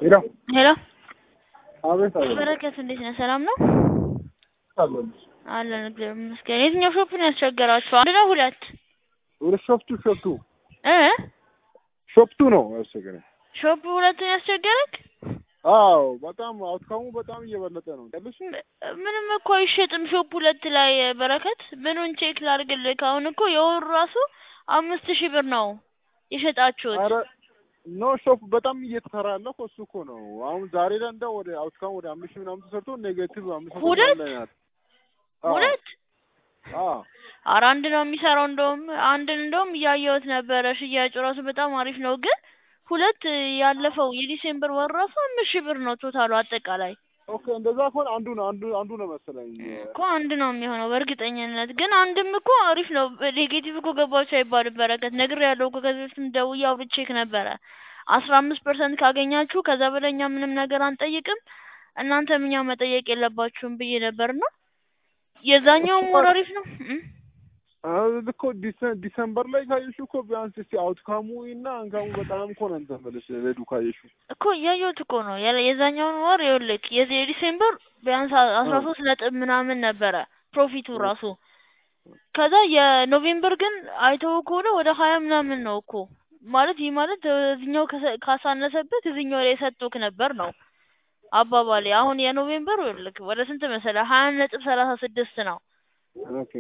ሄሎ ሄሎ አቤት አቤት በረከት እንዴት ነህ? ሰላም ነው አለሁልሽ። አለን እግዚአብሔር ይመስገን። የትኛው ሾፕ ነው ያስቸገራችሁ? አንድ ነው ሁለት ወደ ሾፕቱ ሾፕቱ እ ሾፕቱ ነው ያስቸገረኝ። ሾፕ ሁለቱን ያስቸገረክ? አዎ በጣም አውትካሙ በጣም እየበለጠ ነው ያለሽ። ምንም እኮ አይሸጥም ሾፕ ሁለት ላይ በረከት። ምኑን ቼክ ላድርግልህ? አሁን እኮ የወሩ ራሱ አምስት ሺህ ብር ነው የሸጣችሁት። አረ ኖ ሾፕ በጣም እየተሰራ ያለው እኮ እሱ እኮ ነው። አሁን ዛሬ ላይ እንደው ወደ አውትካሙ ወደ አምስት ሺህ ምናምን ተሰርቶ ኔጌቲቭ አምስት መቶ ሁለት? ምናምን ላይ ናት። አዎ፣ ሁለት አዎ ኧረ አንድ ነው የሚሰራው። እንደውም አንድን እንደውም እያየሁት ነበረ። ሽያጩ ራሱ በጣም አሪፍ ነው። ግን ሁለት ያለፈው የዲሴምበር ወር ራሱ አምስት ሺህ ብር ነው ቶታሉ አጠቃላይ ኦኬ እንደዛ ከሆነ አንዱ ነው አንዱ አንዱ ነው መሰለኝ። እኮ አንድ ነው የሚሆነው በእርግጠኝነት። ግን አንድም እኮ አሪፍ ነው። ኔጌቲቭ እኮ ገባችሁ አይባልም በረከት። ነግሬያለሁ እኮ ከዚህ በፊትም ደውዬ አውርቼክ ነበረ። አስራ አምስት ፐርሰንት ካገኛችሁ ከዛ በላይ እኛ ምንም ነገር አንጠይቅም፣ እናንተም እኛ መጠየቅ የለባችሁም ብዬ ነበርና የዛኛውም ወር አሪፍ ነው እ አዎ እኮ ዲሰ- ዲሰምበር ላይ ካየሽው እኮ ቢያንስ እስቲ አውትካሙ እና አንካሙ በጣም እኮ ነው እንትን ብለሽ ሬዱ ካየሽው እኮ እያየሁት እኮ ነው ያለ የዛኛውን ወር ይኸውልህ የዚህ የዲሴምበር ቢያንስ አስራ ሶስት ነጥብ ምናምን ነበረ ፕሮፊቱ ራሱ። ከዛ የኖቬምበር ግን አይተው ከሆነ ወደ ሀያ ምናምን ነው እኮ ማለት ይህ ማለት እዚኛው ከሰ- ካሳነሰበት እዚኛው ላይ የሰጡክ ነበር ነው አባባሌ። አሁን የኖቬምበር ይኸውልህ ወደ ስንት መሰለህ ሀያ ነጥብ ሰላሳ ስድስት ነው ኦኬ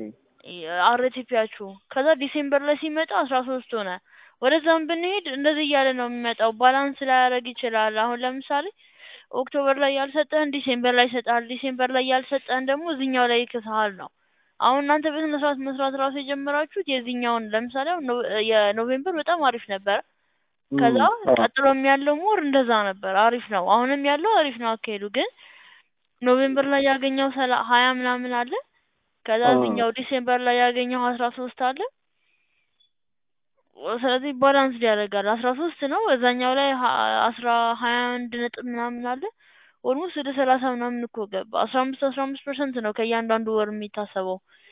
አርቲፒያችሁ ከዛ ዲሴምበር ላይ ሲመጣ አስራ ሶስት ሆነ። ወደዛም ብንሄድ እንደዚህ እያለ ነው የሚመጣው። ባላንስ ላያደርግ ይችላል። አሁን ለምሳሌ ኦክቶበር ላይ ያልሰጠህን ዲሴምበር ላይ ይሰጣል። ዲሴምበር ላይ ያልሰጠህን ደግሞ እዚኛው ላይ ይክስሃል ነው። አሁን እናንተ በስነ ስርዓት መስራት ራሱ የጀመራችሁት የዚህኛውን ለምሳሌ አሁን ኖ- የኖቬምበር በጣም አሪፍ ነበረ። ከዛ አዎ። ቀጥሎም ያለው ሞር እንደዛ ነበር፣ አሪፍ ነው። አሁንም ያለው አሪፍ ነው አካሄዱ። ግን ኖቬምበር ላይ ያገኘው ሰላ ሀያ ምናምን አለ ከዛ አዎ። እዚህኛው ዲሴምበር ላይ ያገኘው አስራ ሶስት አለ። ስለዚህ ባላንስ ያደርጋል። አስራ ሶስት ነው እዛኛው ላይ ሀ- አስራ ሀያ አንድ ነጥብ ምናምን አለ። ኦልሞስት ወደ ሰላሳ ምናምን እኮ ገባ። አስራ አምስት አስራ አምስት ፐርሰንት ነው ከእያንዳንዱ ወር የሚታሰበው።